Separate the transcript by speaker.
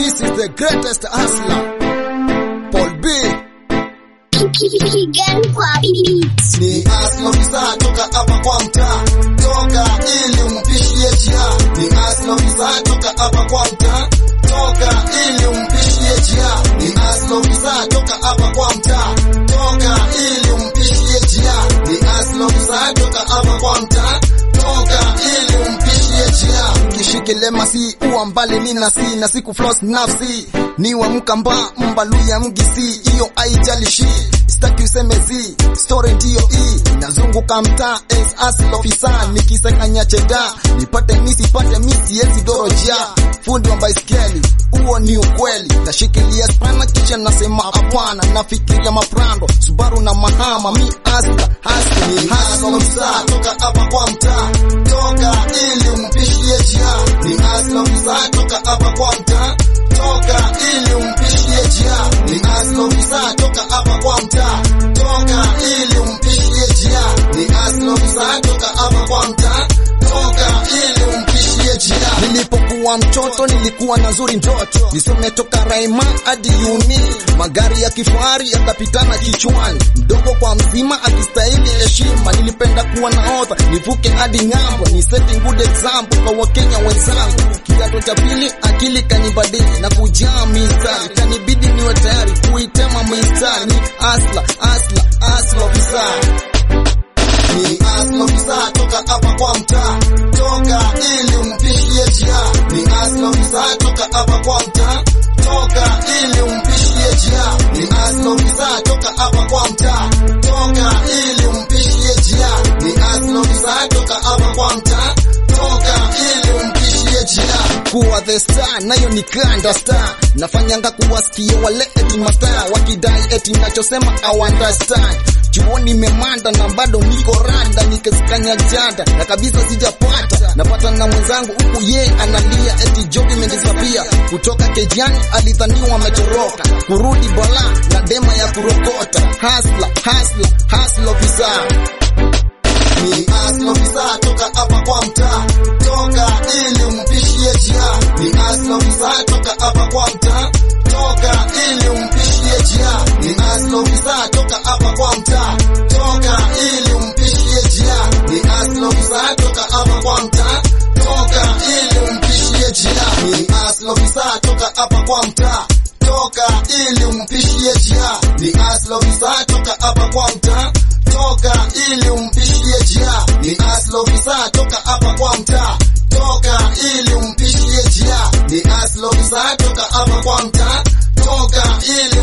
Speaker 1: This is the greatest hustler. Paul B.
Speaker 2: Kigan kwa beats.
Speaker 3: ni aslo visa toka hapa kwa mtaa toka ili umpishie jia ni aslo visa toka hapa kwa mtaa toka ili umpishie jia ni aslo visa toka hapa kwa mtaa toka ili umpishie jia ni aslo visa toka hapa kwa mtaa toka ili umpishie jia
Speaker 1: kishikile masi uwa mbali nina si na siku floss nafsi ni wa mkamba mbaluya mgisi iyo aijalishi sitaki useme zi story ndiyo hii inazunguka mtaa as asl officer nikisekanya cheda nipate misi pate misi yezi doroja fundi wa baiskeli huo ni ukweli nashikilia spana kisha nasema hapana nafikiria maprando subaru na mahama mi asla hasla
Speaker 3: ni
Speaker 1: ni
Speaker 3: aslo
Speaker 1: hasla
Speaker 3: visa toka hapa kwa mtaa toka ili umpishie jia ni aslo visa toka hapa kwa mtaa toka ili umpishie jia ni aslo visa toka hapa kwa mtaa toka ili umpishie jia ni aslo visa toka hapa kwa mtaa toka ili umpishie jia
Speaker 1: Nilipokuwa mtoto nilikuwa na zuri ndoto nisome toka Raima hadi uni, magari ya kifahari yakapitana kichwani, mdogo kwa mzima akistahili heshima. Nilipenda kuwa nahodha nivuke hadi ng'ambo, ni setting good example kwa Wakenya wenzangu. Kidato cha pili akili kanibadili na kujaa mistari, kanibidi niwe tayari kuitema mistari. Ni asla asla asla ofisa
Speaker 3: ni aslo visa toka hapa kwa mtaa toka ili umpishie jia ni aslo visa toka hapa kwa mtaa toka ili umpishie jia ni aslo visa toka hapa kwa mtaa toka ili umpishie jia ni aslo visa toka hapa kwa mtaa toka ili umpishie jia
Speaker 1: kuwa the star nayo ni kanda star nafanyanga kuwasikia wale eti mastaa wakidai eti nachosema I understand chuoni nimemanda na bado niko randa nikisikanya janda na kabisa sijapata napata na mwenzangu huku ye analia eti job imedisapia kutoka kejani alidhaniwa ametoroka kurudi bala na dema ya kurokota hasla hasla hasla ofisa
Speaker 3: ni aslo visa toka hapa kwa mtaa toka ili umpishie jia ni aslo visa toka hapa kwa mtaa toka ili umpishie jia ni aslo visa toka hapa kwa mtaa toka ili umpishie jia ni aslo visa toka hapa kwa mtaa toka ili umpishie jia ni aslo visa toka hapa kwa mtaa toka ili umpishie jia ni aslo visa toka hapa kwa mtaa toka ili umpishie jia ni aslo visa toka hapa kwa mtaa toka ili umpishie jia ni aslo visa toka hapa kwa mtaa toka ili